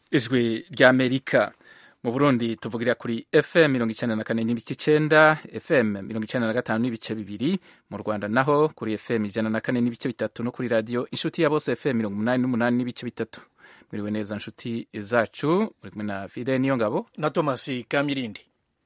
ijwi ry'amerika mu burundi tuvugira kuri fm mirongo icenda na kane n'ibice icenda fm mirongo icenda na gatanu n'ibice bibiri mu rwanda naho kuri fm ijana na kane n'ibice bitatu no kuri radiyo inshuti ya bose fm mirongo umunani n'umunani n'ibice bitatu mwiriwe neza nshuti zacu muri kumwe na fide niyo ngabo na thomas kamirindi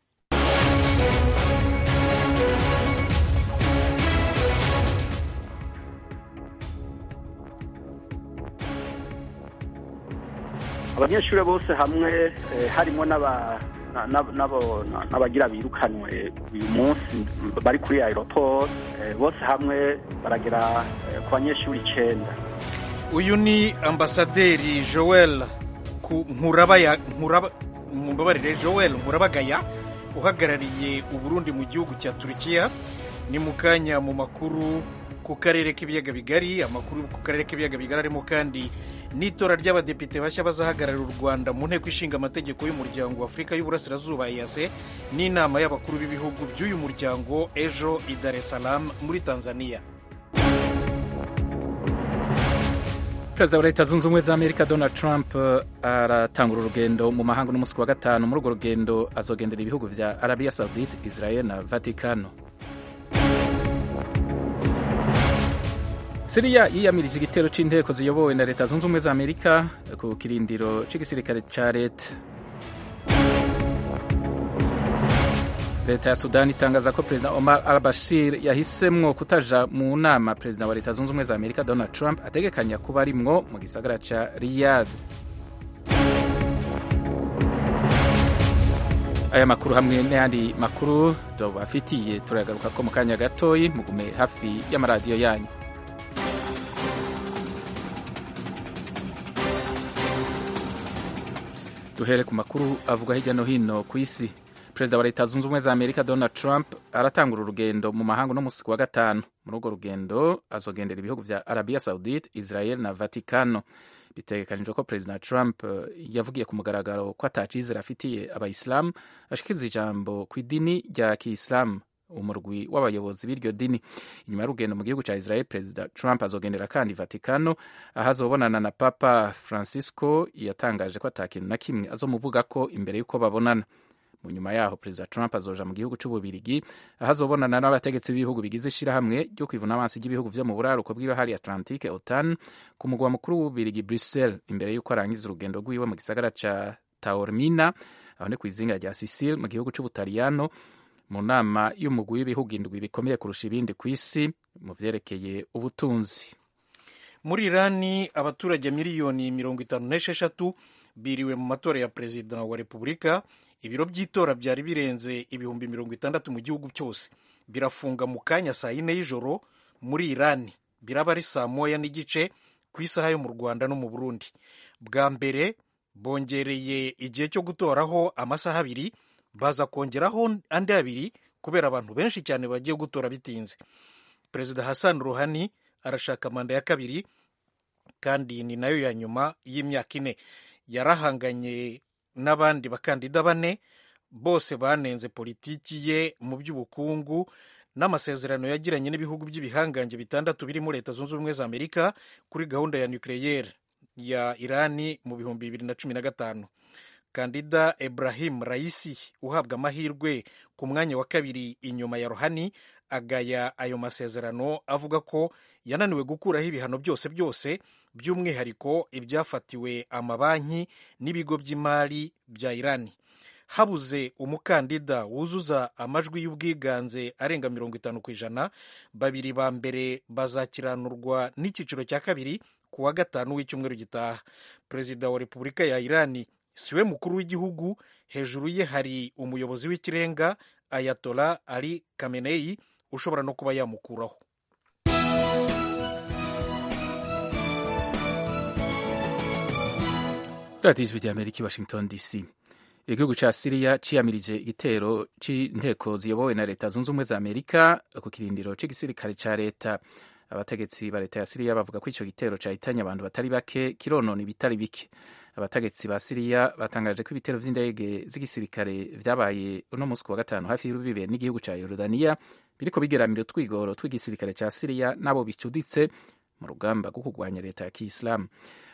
abanyeshuri bose hamwe harimo n'abagira birukanwe uyu munsi bari kuri aeroport bose hamwe baragera ku banyeshuri icyenda uyu ni ambasaderi joel mumbabarire joel nkurabagaya uhagarariye uburundi mu gihugu cya turukiya ni mu kanya mu makuru ku karere k'ibiyaga bigari amakuru ku karere k'ibiyaga bigari arimo kandi n'itora ry'abadepite bashya bazahagararira u rwanda mu nteko ishinga amategeko y'umuryango wa afurika y'uburasirazuba eyase n'inama y'abakuru b'ibihugu by'uyu muryango ejo i dar es salaam muri tanzania perezida wa leta zunze ubumwe za amerika donald trump aratangura urugendo mu mahanga n'umunsi wa gatanu muri urwo rugendo azogendera ibihugu vya arabiya saudite israel na vatikano siriya yiyamirije igitero c'inteko ziyobowe na leta zunze ubumwe za amerika ku kirindiro c'igisirikare ca leta leta ya sudani itangaza ko perezida omar al bashir yahisemwo kutaja mu nama perezida wa leta zunze ubumwe za amerika donald trump ategekanya kuba arimwo mu gisagara ca riyad aya makuru hamwe n'ayandi makuru tubafitiye turagaruka ko mu kanya gatoyi mugume hafi y'amaradiyo yanyu duhere ku makuru avuga hirya no hino ku isi perezida wa leta zunze ubumwe za amerika donald trump aratangura urugendo mu mahanga no musi wa gatanu muri urwo rugendo azogendera ibihugu vya arabiya saudite israel na vatikano bitegekanijwe ko perezida trump yavugiye ku mugaragaro ko atacizera afitiye abayisilamu ashikiriza ijambo ku idini rya kiisilamu umurwi w'abayobozi b'iryo dini inyuma y'urugendo mu gihugu cya israel perezida trump azogendera kandi vatikano aho azobonana na papa francisco yatangaje ko atakintu na kimwe azomuvuga ko imbere y'uko babonana mu nyuma yaho perezida trump azoja mu gihugu c'ububirigi aho azobonana n'abategetsi b'ibihugu bigize ishirahamwe ryo kwivuna amaso ry'ibihugu vyo mu buraruko bw'ibahari atlantique otan ku mugwa mukuru w'ububirigi bruxelles imbere y'uko arangiza urugendo rwiwe mu gisagara ca taormina aho ni kw'izinga rya sicile mu gihugu c'ubutaliyano mu nama y'umugwi w'ibihugu indwi bikomeye kurusha ibindi ku isi mu vyerekeye ubutunzi muri irani abaturage miliyoni mirongo itanu n'esheshatu biriwe mu matora ya perezida wa repubulika ibiro by'itora byari birenze ibihumbi mirongo itandatu mu gihugu cyose birafunga mu kanya saa yine y'ijoro muri irani biraba ari saa moya n'igice ku isaha yo mu rwanda no mu burundi bwa mbere bongereye igihe cyo gutoraho amasaha abiri baza kongeraho andi abiri kubera abantu benshi cyane bagiye gutora bitinze perezida hassan ruhani arashaka manda ya kabiri kandi ni nayo ya nyuma y'imyaka ine yarahanganye n'abandi bakandida bane bose banenze politiki ye mu by'ubukungu n'amasezerano yagiranye n'ibihugu by'ibihangange bitandatu birimo leta zunze ubumwe za amerika kuri gahunda ya nucleaire ya irani mu bihumbi bibiri na cumi na gatanu kandida Ibrahim Raisi uhabwa amahirwe ku mwanya wa kabiri inyuma ya Rohani agaya ayo masezerano avuga ko yananiwe gukuraho ibihano byose byose by'umwihariko ibyafatiwe amabanki n'ibigo by'imari bya Irani habuze umukandida wuzuza amajwi y'ubwiganze arenga mirongo itanu ku ijana babiri ba mbere bazakiranurwa n'icyiciro cya kabiri ku wa gatanu w'icyumweru gitaha perezida wa repubulika ya Irani siwe mukuru w'igihugu hejuru ye hari umuyobozi w'ikirenga ayatola ali kameneyi ushobora no kuba yamukuraho radiyo ijwi ry'amerika i washington dc igihugu ca siriya ciyamirije igitero c'inteko ziyobowe na leta zunze ubumwe za amerika ku kirindiro c'igisirikare ca leta abategetsi ba leta ya siriya bavuga ko ico gitero cahitanye abantu batari bake kironona ibitari bike abategetsi ba siriya batangaje ko ibitero vy'indege z'igisirikare vyabaye uno musi wa gatanu hafi y'urubibe n'igihugu ca yorodaniya biriko bigeramira utwigoro tw'igisirikare ca siriya n'abo bicuditse mu rugamba rwo kurwanya leta ya kiyisilamu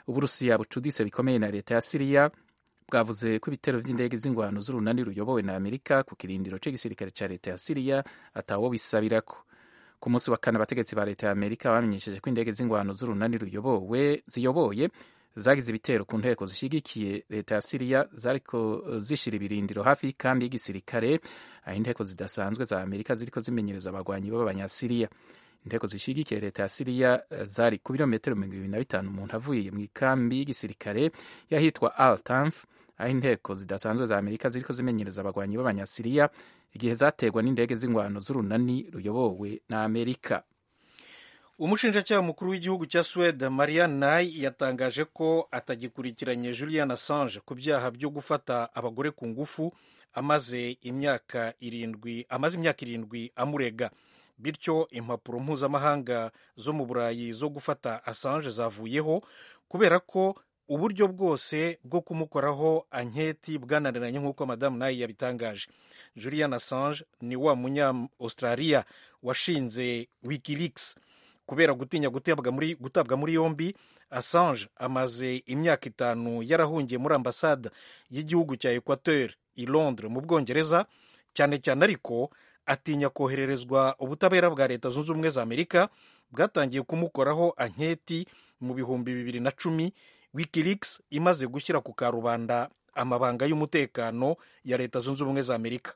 uburusiya bucuditse bikomeye na leta ya siriya bwavuze ko ibitero vy'indege z'ingwano z'urunani ruyobowe na amerika ku kirindiro c'igisirikare ca leta ya siriya atawo bisabirako ku munsi wa kane abategetsi ba leta ya amerika bamenyesheje ko indege z'ingwano z'urunani ruyobowe ziyoboye zagize ibitero ku nteko zishigikiye leta ya siriya zariko zishira ibirindiro hafi y'ikambi y'igisirikare aho inteko zidasanzwe za amerika ziriko zimenyereza abagwanyi b'abanyasiriya inteko zishigikiye leta ya siriya zari ku birometero mirongo ibiri na bitanu umuntu avuye mu ikambi y'igisirikare y'ahitwa al tanf aho inteko zidasanzwe za amerika ziriko zimenyereza abagwanyi b'abanyasiriya igihe zategwa n'indege z'ingwano z'urunani ruyobowe na amerika umushinjacyaha mukuru w'igihugu cya suwede marian nay yatangaje ko atagikurikiranye julian assange ku byaha byo gufata abagore ku ngufu amaze imyaka irindwi amaze imyaka irindwi amurega bityo impapuro mpuzamahanga zo mu burayi zo gufata assange zavuyeho kubera ko uburyo bwose bwo kumukoraho anketi bwananiranye nk'uko madamu nayi yabitangaje julian assange ni wa munya australia washinze wikileaks kubera gutinya gutabwa muri, gutabwa muri yombi assange amaze imyaka itanu yarahungiye muri ambasade y'igihugu cya equateur i londres mu bwongereza cyane cyane ariko atinya kohererezwa ubutabera bwa leta zunze ubumwe za amerika bwatangiye kumukoraho anketi mu bihumbi bibiri na cumi wikileaks imaze gushyira ku karubanda amabanga y'umutekano ya leta zunze ubumwe za amerika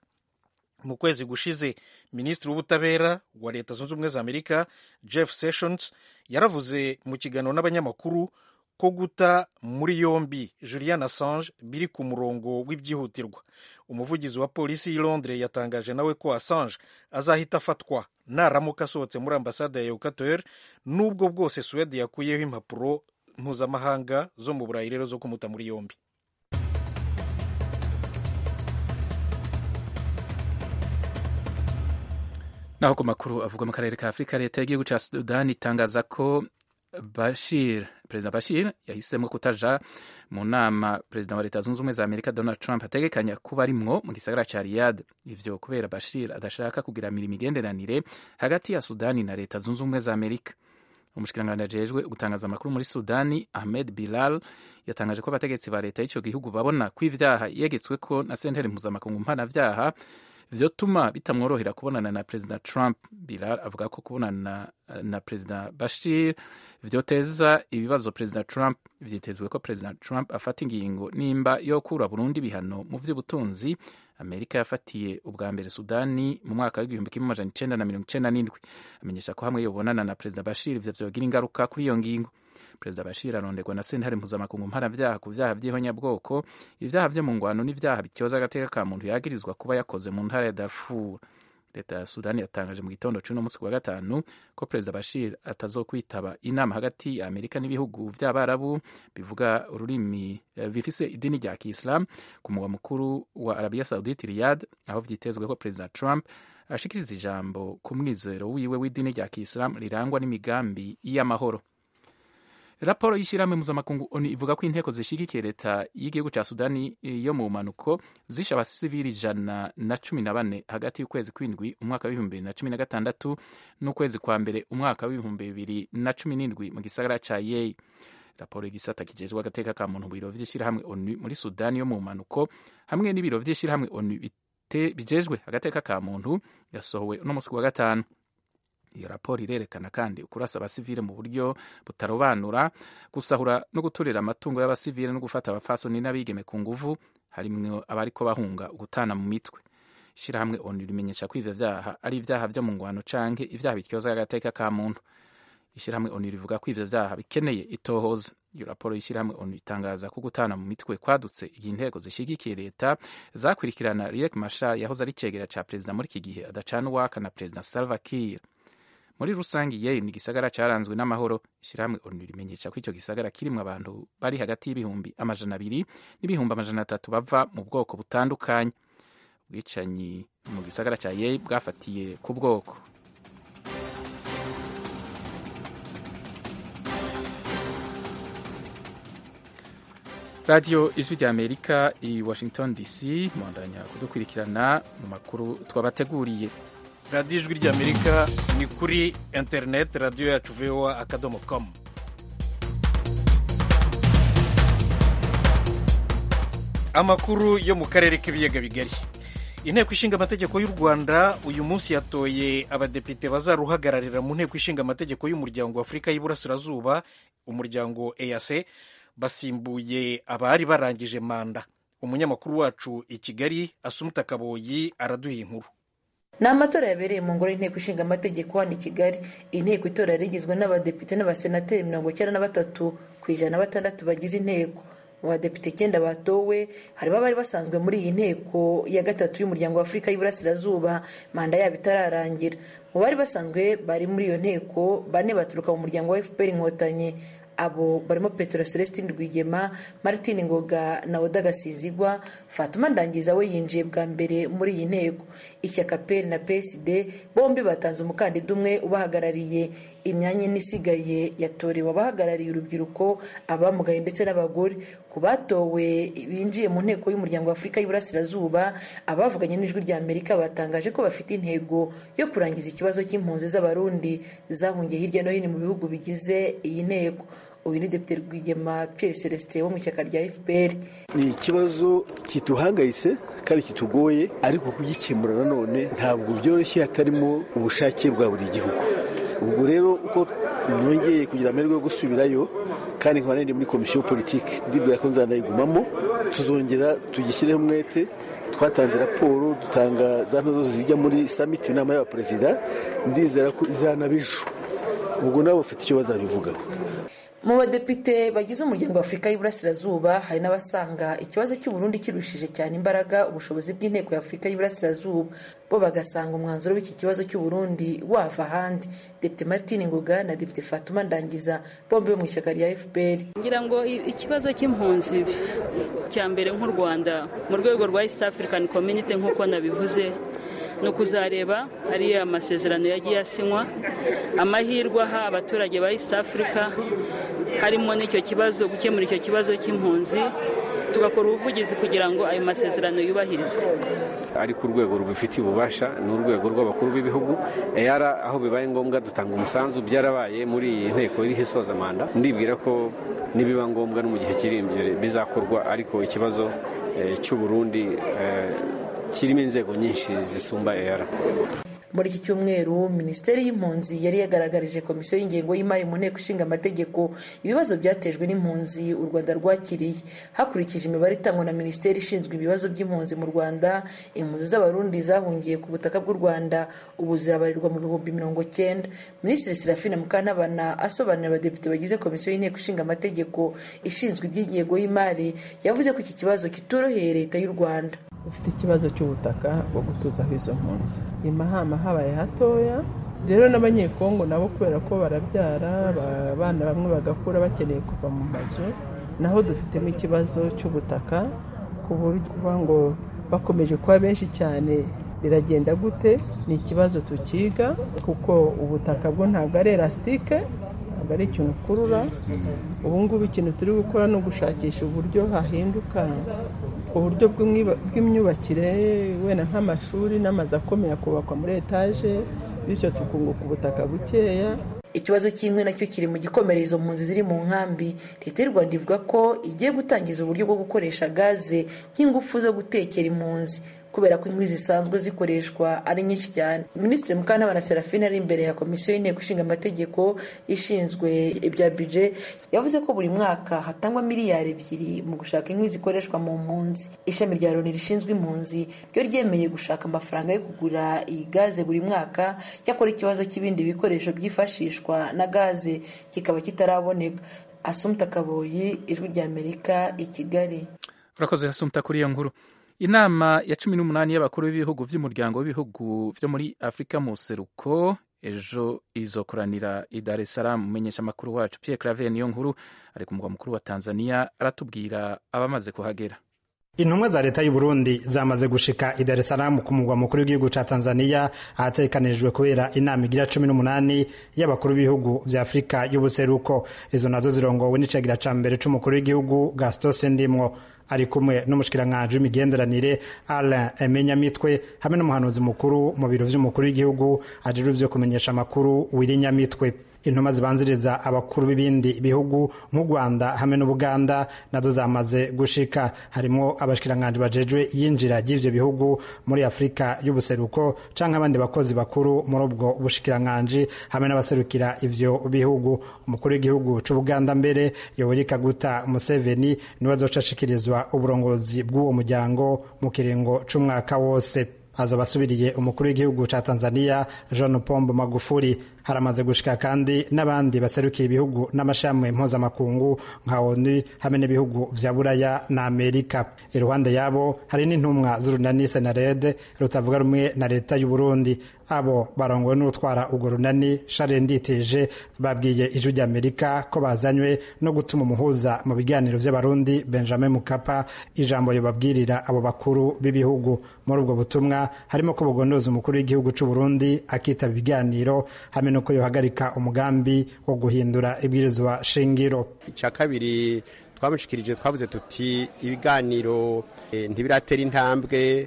mu kwezi gushize minisitiri w'ubutabera wa leta zunze ubumwe za amerika jeff sessions yaravuze mu kiganiro n'abanyamakuru ko guta muri yombi julian assange biri ku murongo w'ibyihutirwa umuvugizi wa polisi y'i londres yatangaje nawe ko assange azahita afatwa naramuka asohotse muri ambasade ya equateur n'ubwo bwose suwede yakuyeho impapuro mpuzamahanga zo mu burayi rero zo kumuta muri yombi naho ku makuru avuga mu karere ka afurika leta y'igihugu cya sudani itangaza ko bashir perezida bashir yahisemo kutaja mu nama perezida wa leta zunze ubumwe za amerika donald trump ategekanya kuba arimwo mu gisagara ca riyad ivyo kubera bashir adashaka kugiramira imigenderanire hagati ya sudani na leta zunze ubumwe za amerika umushikiranganji ajejwe gutangaza amakuru muri sudani ahmed bilal yatangaje ko abategetsi ba leta y'ico gihugu babona ko ivyaha yegetsweko na sentare mpuzamakungu mpanavyaha vyotuma bitamworohera kubonana na perezida trump bilal avuga ko kubonana na, na perezida bashir vyoteza ibibazo perezida trump vyitezwe ko perezida trump afata ingingo nimba yo kura burundi ibihano mu vy'ubutunzi amerika yafatiye ubwa mbere sudani mu mwaka w'igihumbi kimwe amajana icenda na mirongo icenda n'indwi amenyesha ko hamwe yobonana na perezida bashir ivyo vyogira ingaruka kuri iyo ngingo perezida bashir aronderwa na sentare mpuzamakungu mpanavyaha ku vyaha vy'ihonyabwoko ivyaha vyo mu ngwano n'ivyaha bityoza agateka ka muntu yagirizwa kuba yakoze mu ntara ya darfur leta ya sudani yatangaje mu gitondo c'uno musi wa gatanu ko perezida bashir atazokwitaba inama hagati ya amerika n'ibihugu vy'abarabu bivuga ururimi bifise idini rya kiislam ku mugwa mukuru wa arabia saudite riyad aho vyitezwe ko perezida trump ashikiriza ijambo ku mwizero wiwe w'idini rya kiislam rirangwa n'imigambi y'amahoro raporo y'ishyirahamwe mpuzamakungu onu ivuga ko inteko zishigikiye leta y'igihugu cya sudani yo mu mpanuko zishe abasivili ijana na cumi na bane hagati y'ukwezi kw'indwi umwaka w'ibihumbi bibiri na cumi na gatandatu n'ukwezi kwa mbere umwaka w'ibihumbi bibiri na cumi n'indwi mu gisagara ca yeyi raporo y'igisata kijejwe agateka ka muntu mu biro vy'ishyirahamwe onu muri sudani yo mu mpanuko hamwe n'ibiro vy'ishyirahamwe onu bijejwe agateka ka muntu yasohowe uno musi wa gatanu iyo raporo irerekana kandi ukurasa abasivile mu buryo butarobanura gusahura no guturira amatungo y'abasivile no gufata abafasoni n'abigeme ku nguvu harimwo abariko bahunga ugutana mu mitwe ishirahamwe onu rimenyesha ko ivyo vyaha ari ivyaha vyo mu ngwano canke ivyaha bityoza agateka ka muntu ishirahamwe onu rivuga ko ivyo vyaha bikeneye itohoza iyo raporo y'ishirahamwe onu itangaza ko gutana mu mitwe kwadutse igihe intego zishigikiye leta zakurikirana riek mashar yahoze ari cegera ca perezida muri iki gihe adacana uwaka na perezida salva kiir muri rusange yeyi ni igisagara caranzwe n'amahoro ishirahamwe onu rimenyesha ko ico gisagara kirimwo abantu bari hagati y'ibihumbi amajana abiri n'ibihumbi amajana atatu bava mu bwoko butandukanye ubwicanyi mu gisagara ca yeyi bwafatiye ku bwoko radiyo ijwi rya amerika i washington dc mwandanya kudukurikirana mu makuru twabateguriye radiyo ijwi ry'amerika ni kuri interineti radiyo yacu voa akadomo komu amakuru yo mu karere k'ibiyaga bigari inteko ishinga amategeko y'u rwanda uyu munsi yatoye abadepite bazaruhagararira mu nteko ishinga amategeko y'umuryango wa afurika y'iburasirazuba umuryango eac basimbuye abari barangije manda umunyamakuru wacu i kigali asumuta kaboyi araduha inkuru ni amatora yabereye mu ngoro y'inteko ishinga amategeko hano i kigali inteko itora yari igizwe n'abadepite n'abasenateri mirongo icyenda na batatu ku ijana na batandatu bagize inteko mu badepite icyenda batowe harimo abari basanzwe muri iyi nteko ya gatatu y'umuryango wa afurika y'iburasirazuba manda yabo itararangira mu bari basanzwe bari muri iyo nteko bane baturuka mu muryango wa fpr inkotanyi abo barimo petero celestin rwigema martin ngoga na oda gasizigwa fatuma ndangiza we yinjiye bwa mbere muri iyi nteko ishyaka peri na psd bombi batanze umukandida umwe ubahagarariye imyanya ine isigaye yatorewe abahagarariye urubyiruko abamugaye ndetse n'abagore ku batowe binjiye mu nteko y'umuryango wa afurika y'iburasirazuba abavuganye n'ijwi rya amerika batangaje ko bafite intego yo kurangiza ikibazo cy'impunzi z'abarundi zahungiye hirya no hino mu bihugu bigize iyi nteko uyu ni depite rwigema pierre celestin wo mu ishyaka rya fpr ni ikibazo kituhangayitse kandi kitugoye ariko kugikemura nanone ntabwo byoroshye hatarimo ubushake bwa buri gihugu ubwo rero uko nongeye kugira amahirwe yo gusubirayo kandi nkaba nari muri komisiyo politiki ndibwira ko nzanayigumamo tuzongera tugishyireho umwete twatanze raporo dutanga za ntozo zijya muri samiti inama y'abaperezida ndizera ko izanaba ejo ubwo nabo bafite icyo bazabivugaho mu badepite bagize umuryango wa afurika y'iburasirazuba hari n'abasanga ikibazo cy'uburundi kirushije cyane imbaraga ubushobozi bw'inteko ya afurika y'iburasirazuba bo bagasanga umwanzuro w'iki kibazo cy'uburundi wava ahandi depite martin ngoga na depite fatuma ndangiza bombi bo mu ishyaka rya fpr ngira ngo ikibazo cy'impunzi cya mbere nk'u rwanda mu rwego rwa east african community nk'uko nabivuze ni ukuzareba ariya amasezerano yagiye asinywa amahirwe aha abaturage ba east africa harimo n'icyo kibazo gukemura icyo kibazo cy'impunzi tugakora ubuvugizi kugira ngo ayo masezerano yubahirizwe ariko urwego rubifitiye ububasha ni urwego rw'abakuru b'ibihugu eyara aho bibaye ngombwa dutanga umusanzu byarabaye muri iyi nteko iriho isoza manda ndibwira ko nibiba ngombwa no mu gihe kiri imbere bizakorwa ariko ikibazo cy'uburundi kirimo inzego nyinshi zisumba eyara muri iki cyumweru minisiteri y'impunzi yari yagaragarije komisiyo y'ingengo y'imari mu nteko ishinga amategeko ibibazo byatejwe n'impunzi u rwanda rwakiriye hakurikije imibare itangwa na minisiteri ishinzwe ibibazo by'impunzi mu rwanda impunzi z'abarundi zahungiye ku butaka bw'u rwanda ubu zirabarirwa mu bihumbi mirongo cyenda minisitiri serafina mukantabana asobanurira abadepite bagize komisiyo y'inteko ishinga amategeko ishinzwe iby'ingengo y'imari yavuze ko iki kibazo kitoroheye leta y'u rwanda ufite ikibazo cy'ubutaka bwo gutuzaho izo mpunzi imahama habaye hatoya rero n'abanyekongo nabo kubera ko barabyara abana bamwe bagakura bakeneye kuva mu mazu naho dufitemo ikibazo cy'ubutaka ku buryo ngo bakomeje kuba benshi cyane biragenda gute ni ikibazo tukiga kuko ubutaka bwo ntabwo ari elasitike ntabwo ari ikintu ukurura ubu ngubu ikintu turi gukora ni ugushakisha uburyo hahinduka uburyo bw'imyubakire wenda nk'amashuri n'amazu akomeye akubakwa muri etaje bityo tukunguka ubutaka bukeya ikibazo cy'inkwi nacyo kiri mu gikomereye izo mpunzi ziri mu nkambi leta y'u rwanda ivuga ko igiye gutangiza uburyo bwo gukoresha gaze nk'ingufu zo gutekera impunzi kubera ko inkwi zisanzwe zikoreshwa ari nyinshi cyane minisitiri mukantabana serafine ari imbere ya komisiyo y'inteko ishinga amategeko ishinzwe ibya bije yavuze ko buri mwaka hatangwa miliyari ebyiri mu gushaka inkwi zikoreshwa mu mpunzi ishami rya loni rishinzwe impunzi ryo ryemeye gushaka amafaranga yo kugura iyi gaze buri mwaka cyakora ikibazo cy'ibindi bikoresho byifashishwa na gaze kikaba kitaraboneka asumta kaboyi ijwi rya amerika i kigali urakoze asumta kuri iyo nkuru inama ya cumi n'umunani y'abakuru b'ibihugu by'umuryango w'ibihugu byo muri afurika mu seruko ejo izokoranira i dar es salaam umumenyesha amakuru wacu pierre claver niyo nkuru ari ku mugwa mukuru wa tanzania aratubwira abamaze kuhagera intumwa za leta y'u Burundi zamaze gushika i Dar es Salaam ku mugwa mukuru w'igihugu ca Tanzania ahategekanijwe kubera inama igira cumi n'umunani y'abakuru b'ibihugu vya Afurika y'ubuseruko izo nazo zirongowe n'icagira ca mbere c'umukuru w'igihugu Gaston Sendimwo ari kumwe n'umushikiranganji w'imigenderanire Alain Emenyamitwe hamwe n'umuhanuzi mukuru mu biro vy'umukuru w'igihugu ajejwe vyo kumenyesha amakuru Wiri Nyamitwe intumwa zibanziriza abakuru b'ibindi bihugu nk'u rwanda hamwe n'ubuganda nazo zamaze gushika harimo abashikiranganji bajejwe yinjira ry'ivyo bihugu muri afurika y'ubuseruko canke abandi bakozi bakuru muri ubwo bushikiranganji hamwe n'abaserukira ivyo bihugu umukuru w'igihugu c'ubuganda mbere yoweri kaguta museveni niwe azoca ashikirizwa uburongozi bw'uwo muryango mu kiringo c'umwaka wose azoba asubiriye umukuru w'igihugu ca tanzania jean pombo magufuri haramaze gushika kandi n'abandi baserukira ibihugu n'amashami mpuzamakungu nka onu hamwe n'ibihugu vya buraya na amerika iruhande yabo hari n'intumwa z'urunani senarede rutavuga rumwe na leta y'uburundi abo barongowe n'utwara urwo runani share nditeje babwiye ijwi ry'amerika ko bazanywe no gutuma umuhuza mu biganiro vy'abarundi benjamin mukapa ijambo yobabwirira abo bakuru b'ibihugu muri ubwo butumwa harimo ko bugondoza umukuru w'igihugu c'uburundi akitaba ibiganiro hamwe nuko yohagarika umugambi wo guhindura ibwirizwa shingiro icya kabiri twamushikirije twavuze tuti ibiganiro ntibiratera intambwe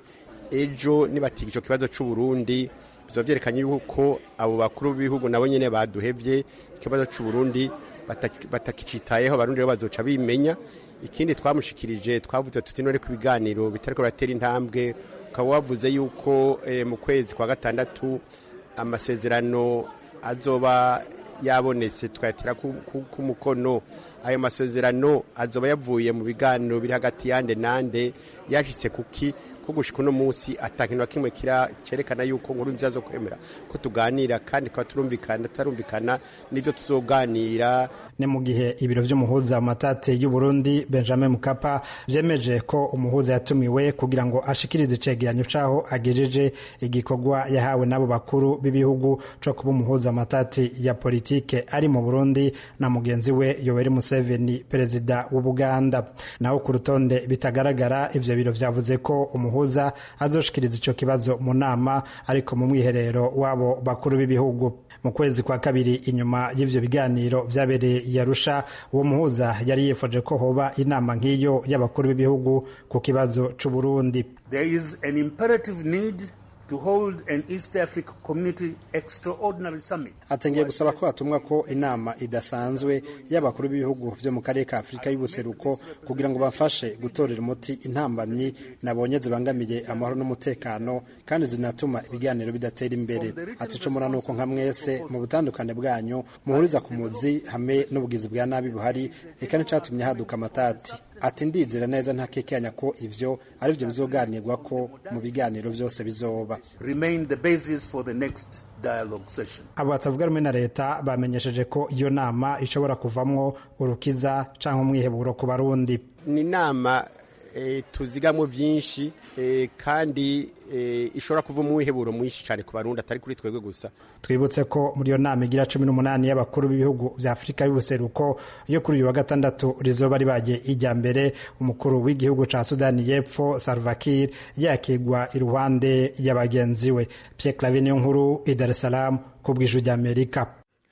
ejo nibatiga icyo kibazo cy'uburundi biba byerekanye yuko abo bakuru b'ibihugu nabo nyine baduhevye ikibazo cy'uburundi batakicitayeho abarundi rero bazoca bimenya ikindi twamushikirije twavuze tuti none ku biganiro bitariko biratera intambwe ukaba wavuze yuko mu kwezi kwa gatandatu amasezerano azoba yabonetse tukayatira ku mukono ayo masezerano azoba yavuye mu biganiro biri hagati yande nande yashitse kuki ko gushika uno munsi atakintu na kimwe kira cerekana yuko nkuru nziza zo kwemera ko tuganira kandi tukaba turumvikana tutarumvikana n'ivyo tuzoganira ni mu gihe ibiro vy'umuhuza mu matate y'u Burundi Benjamin Mukapa vyemeje ko umuhuza yatumiwe kugira ngo ashikirize icegeranyo caho agejeje igikorwa yahawe n'abo bakuru b'ibihugu co kuba umuhuza mu matate ya politike ari mu Burundi na mugenzi we Yoweri Museveni perezida w'Ubuganda naho ku rutonde bitagaragara ivyo biro vyavuze ko umuhuza umuhuza azoshikiriza ico kibazo mu nama ariko mu mwiherero wabo bakuru b'ibihugu mu kwezi kwa kabiri inyuma y'ivyo biganiro vyabereye i Arusha uwo muhuza yari yifoje ko hoba inama nk'iyo y'abakuru b'ibihugu ku kibazo c'u Burundi There is an imperative need to hold an East Africa Community Extraordinary Summit. atengeye gusaba ko hatumwa ko inama idasanzwe y'abakuru b'ibihugu vyo mu karere ka Afurika y'ubuseruko kugira ngo bafashe gutorera umuti intambamyi nabonye zibangamiye amahoro n'umutekano kandi zinatuma ibiganiro bidatera imbere ati ico mura nuko nka mwese mu butandukane bwanyu muhuriza ku muzi hamwe n'ubugizi bwa nabi buhari eka n'icatumye haduka amatati ati ndizera neza ntakekanya ko ivyo ari vyo bizoganirwa ko mu biganiro vyose bizoba Remain the basis for the next dialogue session. abo batavuga rumwe na leta bamenyesheje ko iyo nama ishobora kuvamwo urukiza canke umwiheburo ku barundi ni inama e, tuzigamwo vyinshi e, kandi e, ishobora kuva umwiheburo mwinshi cyane ku barundi atari kuri twebwe gusa twibutse ko muri iyo nama igira cumi n'umunani y'abakuru b'ibihugu vya afurika y'ubuseruko yo kuri uyu wa gatandatu rizoba ribaye ijya mbere umukuru w'igihugu ca sudani y'epfo salvakir yakigwa iruhande ya bagenzi we pierre clave niyo nkuru i dar es salaam ku bw'ijwi ry'amerika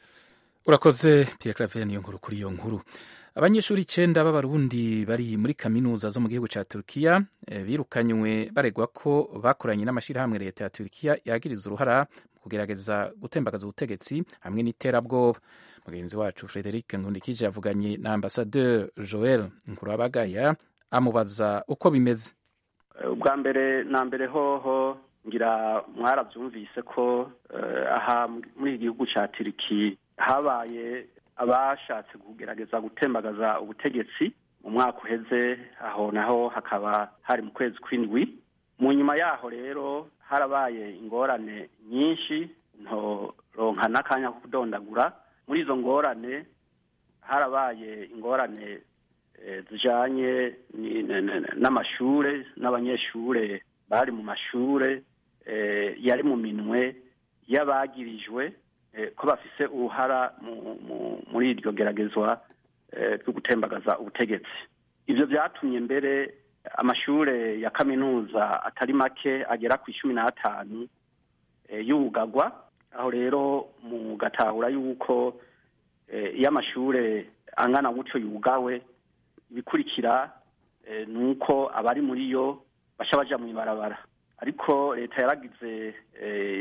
urakoze pierre clave niyo nkuru kuri iyo nkuru abanyeshuri icenda b'abarundi bari muri kaminuza zo mu gihugu ca turukiya eh, birukanywe baregwa ko bakoranye n'amashirahamwe leta ya turukiya yagiriza uruhara mu kugerageza gutembagaza ubutegetsi hamwe n'iterabwoba mugenzi wacu frederic nkundikije yavuganye na ambasadeur joel nkurabagaya amubaza uko bimeze ubwa mbere na mbere hoho ngira mwarabyumvise ko eh, aha muri iki gihugu ca turiki habaye abashatse kugerageza gutembagaza ubutegetsi mu mwaka uheze aho naho hakaba hari mu kwezi kw'indwi mu nyuma yaho rero harabaye ingorane nyinshi ntoronka n'akanya ko kudondagura muri izo ngorane harabaye ingorane eh, zijanye ni- n- n- n'amashure n'abanyeshure bari mu mashure eh, yari mu minwe y'abagirijwe eh, ko bafise uruhara mu- mu- muri iryo geragezwa eh, ryo gutembagaza ubutegetsi ivyo vyatumye mbere amashure ya kaminuza atari make agera ku icumi n'atanu eh, yugagwa aho rero mugatahura yuko eh, iyo amashure angana gutyo yugawe ibikurikira eh, ni uko abari muri yo baca baja mu ibarabara ariko leta yaragize eh,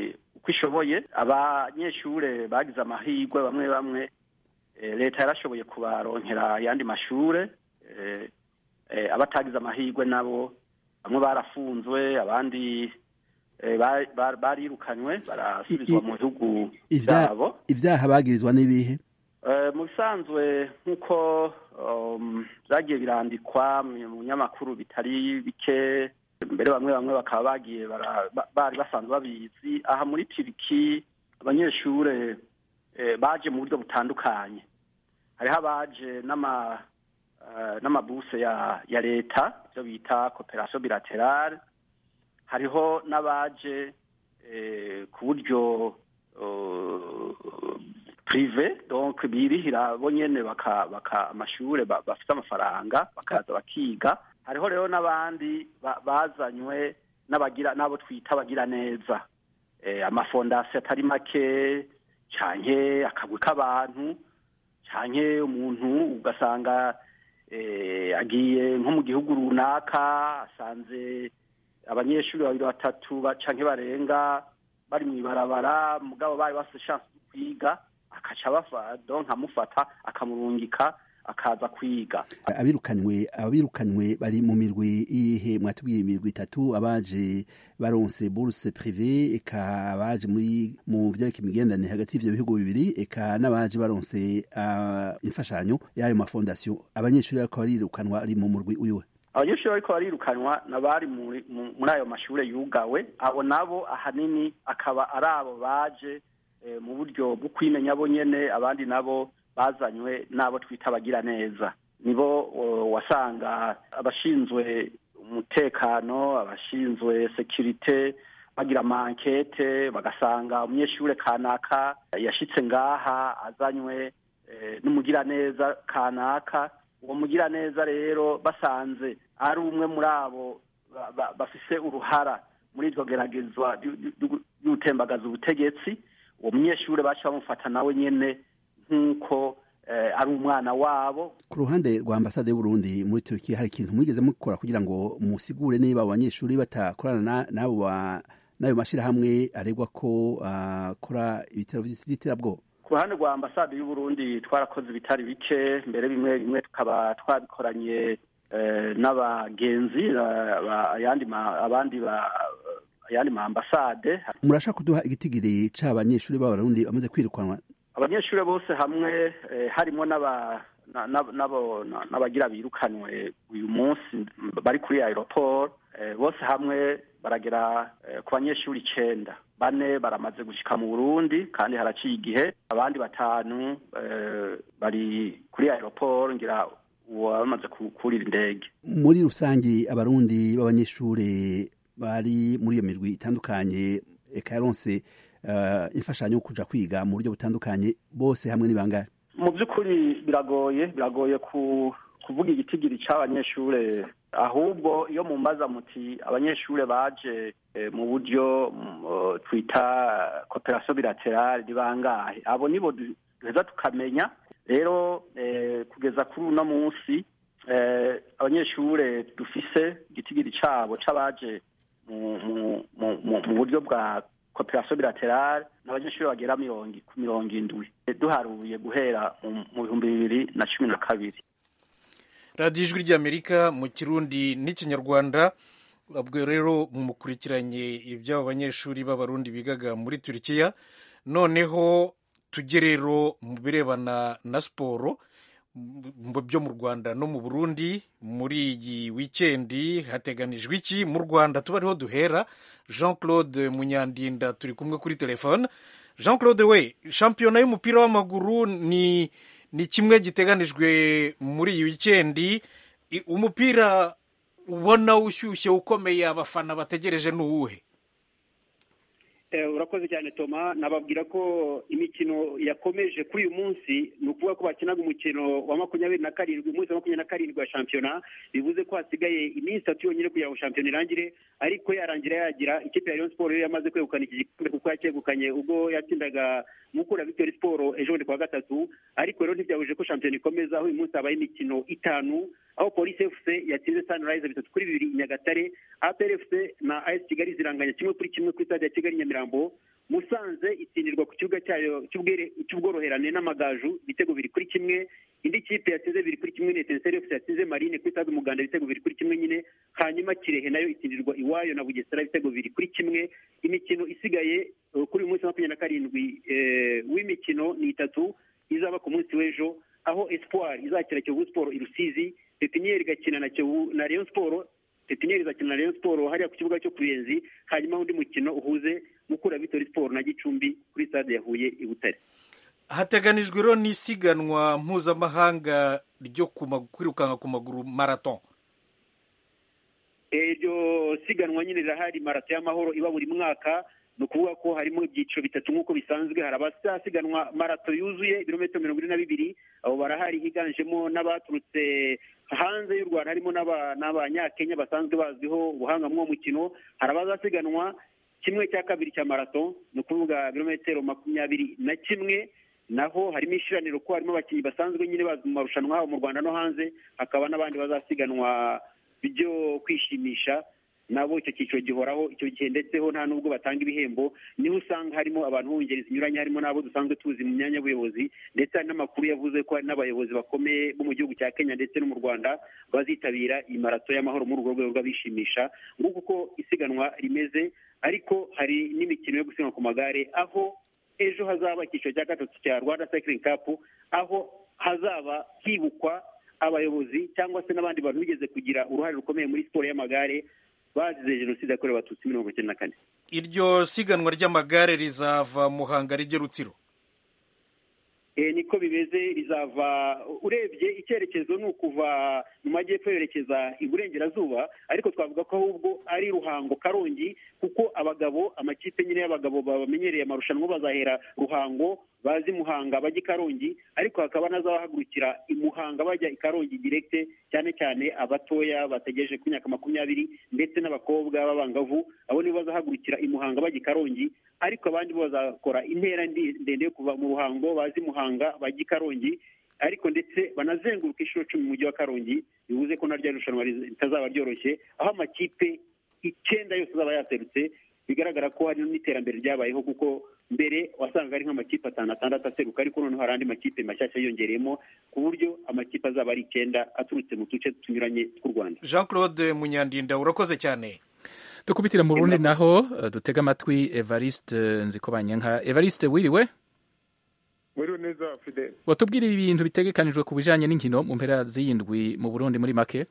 uko ishoboye abanyeshure bagize amahirwe bamwe bamwe leta yarashoboye kubaronkera ayandi mashure abatagize amahirwe nabo bamwe barafunzwe abandi barirukanywe barasubizwa mu bihugu byabo ibyaha bagirizwa n'ibihe mu bisanzwe nk'uko byagiye birandikwa mu binyamakuru bitari bike mbere bamwe bamwe bakaba bagiye bari basanzwe babizi aha muri turiki abanyeshure baje mu buryo butandukanye hariho abaje n'amabuse ya leta ibyo bita koperasiyo bilaterale hariho n'abaje ku buryo prive donc birihira bo nyene baka baka amashure bafite amafaranga bakaza bakiga hariho rero n'abandi bazanywe n'abagira n'abo twita abagira neza amafondasiyo atari make canke akagwi k'abantu canke umuntu ugasanga agiye nko mu gihugu runaka asanze abanyeshuri babiri batatu canke barenga bari mu ibarabara mugabo bari bafite chance yo kwiga akaca bafado nkamufata akamurungika akaza kwiga abirukanywe abirukanywe bari mu mirwi ihe mwatubwiye imirwi itatu abaje baronse bourse privé eka abaje muri mu vyereka imigenderanire hagati y'ivyo bihugu bibiri eka n'abaje baronse uh, imfashanyo y'ayo mafondation abanyeshuri bariko barirukanwa ari mu murwi uyuwe abanyeshuri bariko barirukanwa nabari muri ayo mashure yugawe abo nabo ahanini akaba ari abo baje mu buryo bwo kwimenya bo nyene abandi nabo bazanywe n'abo twita abagira neza nibo wasanga abashinzwe umutekano abashinzwe sekirite bagira amankete bagasanga umunyeshure kanaka yashitse ngaha azanywe n'umugiraneza kanaka uwo mugiraneza rero basanze ari umwe muri abo bafise uruhara muri iryo geragezwa ry'utembagaza ubutegetsi uwo munyeshure baca bamufata nawe nyene nk'uko ari umwana wabo ku ruhande rwa ambasade y'uburundi muri turukiya hari ikintu mwigeze mukora kugira ngo musigure niba abo banyeshuri batakorana n'abo n'ayo mashyirahamwe aregwa ko akora ibitero by'iterabwoba ku ruhande rwa ambasade y'uburundi twarakoze ibitari bike mbere bimwe bimwe tukaba twabikoranye n'abagenzi ayandi abandi ayandi ma ambasade murashaka kuduha igitigiri c'abanyeshuri b'abarundi bamaze kwirukanwa abanyeshuri bose hamwe harimo n'abagira birukanwe uyu munsi bari kuri aeroport bose hamwe baragera ku banyeshuri icenda bane baramaze gushika mu burundi kandi haraciye igihe abandi batanu bari kuri aeroport ngira uwo bamaze kurira indege muri rusangi abarundi b'abanyeshuri bari muri iyo mirwi itandukanye eka yaronse imfashanyo yo kuja kwiga mu buryo butandukanye bose hamwe ni bangahe mu by'ukuri biragoye biragoye kuvuga igitigiri c'abanyeshure ahubwo iyo mumbaza muti abanyeshure baje mu buryo twita cooperation bilaterale ni bangahe abo nibo duheza tukamenya rero kugeza kuri uno munsi abanyeshure dufise igitigiri cabo c'abaje mu buryo bwa cooperation bilaterale n'abanyeshuri bagera ku mirongo indwi duharuye guhera mu bihumbi bibiri na cumi na kabiri radiyo ijwi ry'amerika mu kirundi n'ikinyarwanda ubwo rero mukurikiranye iby'abo banyeshuri b'abarundi bigaga muri turikiya noneho tujye rero mu birebana na siporo byo mu rwanda no mu burundi muri iyi wikendi hateganijwe iki mu rwanda tuba ariho duhera jean claude munyandinda turi kumwe kuri telefone jean claude we shampiyona y'umupira w'amaguru ni ni kimwe giteganijwe muri iyi wikendi umupira ubona ushyushye ukomeye abafana bategereje ni uwuhe urakoze cyane toma nababwira ko imikino yakomeje kuri uyu munsi ni ukuvuga ko bakinaga umukino wa makumyabiri na karindwi umunsi wa makumyabiri na karindwi wa shampiyona bivuze ko hasigaye iminsi itatu yonyine kugira ngo shampiyona irangire ariko yarangira yagira ikipe ya Rayon Sport yamaze kwegukana iki gikombe kuko yacyegukanye ubwo yatsindaga mukura Victory Sport ejo bundi kuwa gatatu ariko rero ntibyabujije ko shampiyona ikomeza aho uyu munsi habaye imikino itanu aho polisi fc yatsinze sunrise bitatu kuri bibiri i nyagatare apr fc na as kigali ziranganya kimwe kuri kimwe kuri stade ya kigali nyamirambo musanze itsindirwa ku kibuga cyayo cy'ubworoherane n'amagaju ibitego biri kuri kimwe indi kipe yatsinze biri kuri kimwe ni etenseri yose yatsinze marine kuri stade umuganda ibitego biri kuri kimwe nyine hanyuma kirehe nayo itsindirwa iwayo na bugesera ibitego biri kuri kimwe imikino isigaye kuri uyu munsi wa makumyabiri na karindwi w'imikino ni itatu izaba ku munsi w'ejo aho espoir izakira kiyovu siporo i rusizi pepiniyeri igakina na kiyovu na rayon siporo pepiniyeri izakina na rayon siporo hariya ku kibuga cyo ku ruyenzi hanyuma undi mukino uhuze mukura vitori siporo na gicumbi kuri stade ya huye i butare hateganijwe rero n'isiganwa mpuzamahanga ryo kwirukanka ku maguru marato iryo siganwa nyine rirahari marato y'amahoro iba buri mwaka ni ukuvuga ko harimo ibyiciro bitatu nk'uko bisanzwe hari abasiganwa marato yuzuye ibirometero mirongo ine na bibiri abo barahari higanjemo n'abaturutse hanze y'u rwanda harimo n'abanyakenya basanzwe bazwiho ubuhanga mw'uwo mukino hari abazasiganwa kimwe cya kabiri cya marato ni ukuvuga ibirometero makumyabiri na kimwe naho harimo ishiraniro ko harimo abakinnyi basanzwe nyine bazi mu marushanwa haba mu rwanda no hanze hakaba n'abandi bazasiganwa byo kwishimisha nabo icyo cyiciro gihoraho icyo gihe ndetseho nta nubwo batanga ibihembo niho usanga harimo abantu mu ngeri zinyuranye harimo n'abo dusanzwe tuzi mu myanya y'ubuyobozi ndetse hari n'amakuru yavuze ko hari n'abayobozi bakomeye bo mu gihugu cya kenya ndetse no mu rwanda bazitabira iyi marato y'amahoro muri urwo rwego rw'abishimisha nguko uko isiganwa rimeze ariko hari n'imikino yo gusiganwa ku magare aho ejo hazaba icyiciro cya gatatu cya rwanda cycling cup aho hazaba hibukwa abayobozi cyangwa se n'abandi bantu bigeze kugira uruhare rukomeye muri siporo y'amagare bazize jenoside yakorewe abatutsi mirongo icyenda na kane iryo siganwa ry'amagare rizava muhanga rijya rutsiro niko bimeze rizava urebye icyerekezo ni ukuva mu majyepfo yerekeza iburengerazuba ariko twavuga ko ahubwo ari ruhango karongi kuko abagabo amakipe nyine y'abagabo bamenyereye amarushanwa bazahera ruhango bazi muhanga bajya i karongi ariko hakaba n'azabahagurukira i muhanga bajya i karongi direkite cyane cyane abatoya bategereje ku myaka makumyabiri ndetse n'abakobwa b'abangavu abo nibo bazahagurukira i muhanga bajya i karongi ariko abandi bo bazakora intera ndende yo kuva mu ruhango bazi muhanga bajya i karongi ariko ndetse banazenguruka inshuro cumi mu mujyi wa karongi bivuze ko naryo rushanwa ritazaba ryoroshye aho amakipe icyenda yose azaba yaserutse bigaragara ko hari n'iterambere ryabayeho kuko mbere wasangaga ari nk'amakipe atanu atandatu aseruka ariko noneho hari andi makipe mashyashya yiyongereyemo ku buryo amakipe azaba ari icyenda aturutse mu duce tunyuranye tw'u rwanda jean claude munyandinda urakoze cyane dukubitire mu burundi naho dutega amatwi evariste nzikobanyanka evariste wiriwe wiriwe neza fide watubwira ibintu bitegekanijwe ku bijyanye n'inkino mu mpera z'iyindwi mu burundi muri make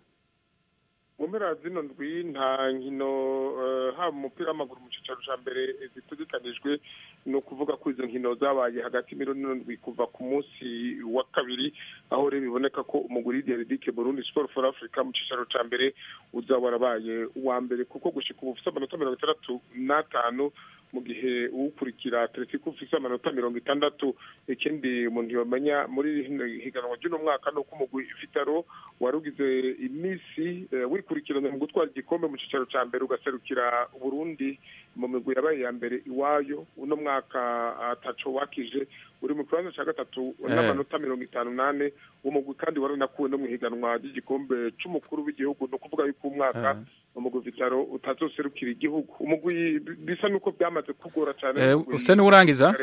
mu mpera zino ndwi nta nkino haba umupira w'amaguru mu cyicaro cya mbere zitegekanijwe ni ukuvuga ko izo nkino zabaye hagati y'imirongo ndwi kuva ku munsi wa kabiri aho rero biboneka ko umuguri deridike burundi siporo for africa mu cyicaro cya mbere uzaba warabaye uwa mbere kuko gushyika ubu ufite amanota mirongo itandatu n'atanu mu gihe uwukurikira atletico ufite amanota mirongo itandatu ikindi umuntu yamenya muri higanwa ry'uno mwaka ni uko umugwi vitaro wari ugize iminsi wikurikiranya mu gutwara igikombe mu cyicaro cya mbere ugaserukira uburundi mu migwi yabaye ya mbere iwayo uno mwaka ataco wakije uri mu kibanza cya gatatu n'amanota mirongo itanu n'ane umugwi kandi wari unakuwe no mu ihiganwa ry'igikombe c'umukuru w'igihugu ni ukuvuga yuko umwaka umugwi vitaro utazoserukira igihugu umugwi bisa n'uko byamaze kugora cyane usa n'urangiza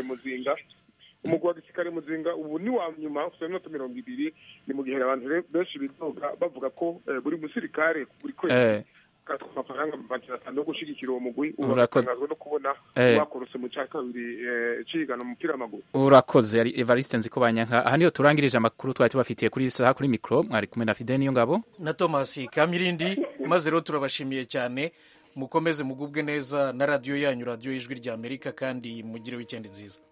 umugwi wa gisirikare muzinga ubu ni wa nyuma ufite iminota mirongo ibiri ni mu gihe abantu benshi bidoga bavuga ko buri musirikare buri kwezi gatwa amafaranga magana atanu yo gushyigikira uwo mugwi ubu baratangazwa no kubona bakorose mu cya kabiri cigana umupira w'amaguru urakoze yari evariste nziko banyanka aha niyo turangirije amakuru twari tubafitiye kuri saha kuri mikoro mwari kumwe na fide niyo ngabo na thomas kamirindi maze rero turabashimiye cyane mukomeze mugubwe neza na radiyo yanyu radiyo y'ijwi ry'amerika kandi mugire wikendi nziza